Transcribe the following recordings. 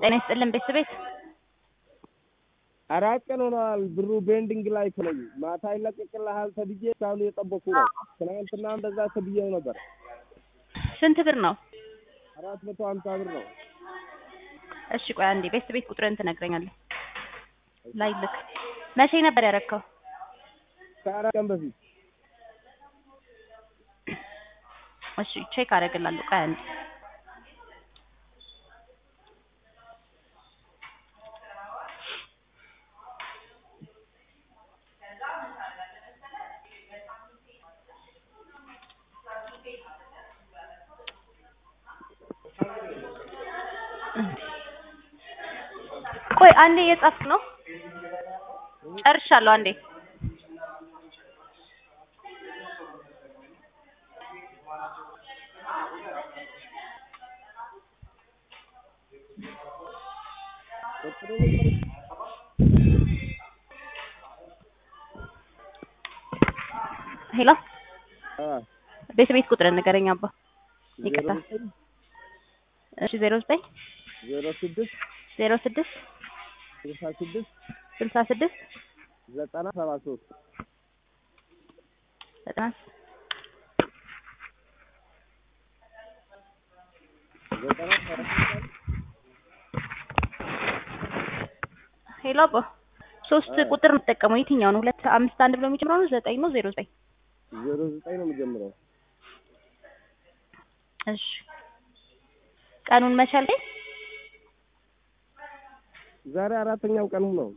ጤና ይስጥልን ቤተሰቤት አራት ቀን ሆነዋል። ብሩ ቤንዲንግ ላይ እኮ ነኝ። ማታ ይለቀቅልሃል ተብዬ እስካሁን እየጠበኩ ነው። ትናንትና እንደዛ ተብዬው ነበር። ስንት ብር ነው? አራት መቶ ሀምሳ ብር ነው። እሺ ቆይ አንዴ ቤተሰቤት ቁጥርን ትነግረኛለህ። ላይ ልክ መቼ ነበር ያረከው? ከአራት ቀን በፊት እሺ ቼክ አደርግላለሁ። ቆይ አንዴ ቆይ አንዴ እየጻፍክ ነው? ጨርሻለሁ። አንዴ ሄሎ ቤተሰቤት ቁጥርን ንገረኝ አባ። ይቅርታ። እሺ ዜሮ ዘጠኝ ዜሮ ስድስት ዜሮ ስድስት ስልሳ ስድስት ስልሳ ስድስት ዘጠና ሰባ ሶስት ዘጠና ዘጠና ሰባ ሄሎ አባ ሶስት ቁጥር የምትጠቀመው የትኛው ነው? ሁለት አምስት አንድ ብሎ የሚጀምረው ነው? ዘጠኝ ነው? ዜሮ ዘጠኝ ዜሮ ዘጠኝ ነው የሚጀምረው። እሺ ቀኑን መቻል ላይ ዛሬ አራተኛው ቀኑ ነው።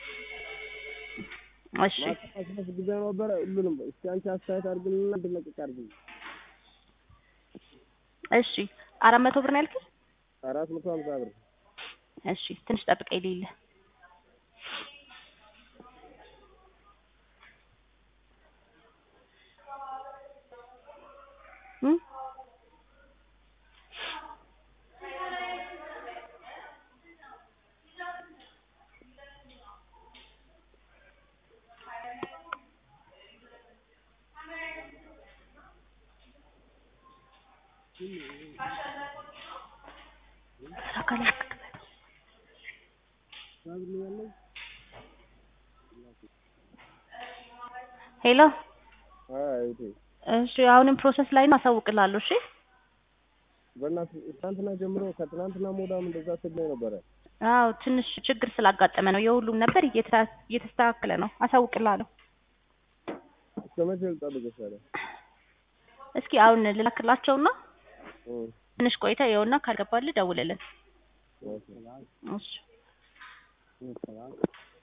እሺ ማስመስ ጊዜ ነበረ። ሁሉንም እስኪ አንቺ አስተያየት አድርግልና እንድለቅቅ አድርግልኝ። እሺ አራት መቶ ብር ነው ያልከኝ? አራት መቶ ሀምሳ ብር እሺ ትንሽ ጠብቀኝ ልይልህ። እም? ሄሎ አይቴ እሺ አሁንም ፕሮሰስ ላይ ነው፣ አሳውቅልሃለሁ። እሺ በእናትህ ትናንትና ጀምሮ ከትናንትና ሞዳም እንደዛ ስትለኝ ነበረ። አዎ ትንሽ ችግር ስላጋጠመ ነው። የሁሉም ነበር እየተ- እየተስተካከለ ነው። አሳውቅልሃለሁ። እስከ መቼ ልጠብቅሽ ታዲያ? እስኪ አሁን ልላክላቸውና እም፣ ትንሽ ቆይታ ይኸውና ካልገባልህ ደውልልን። ኦኬ። እሺ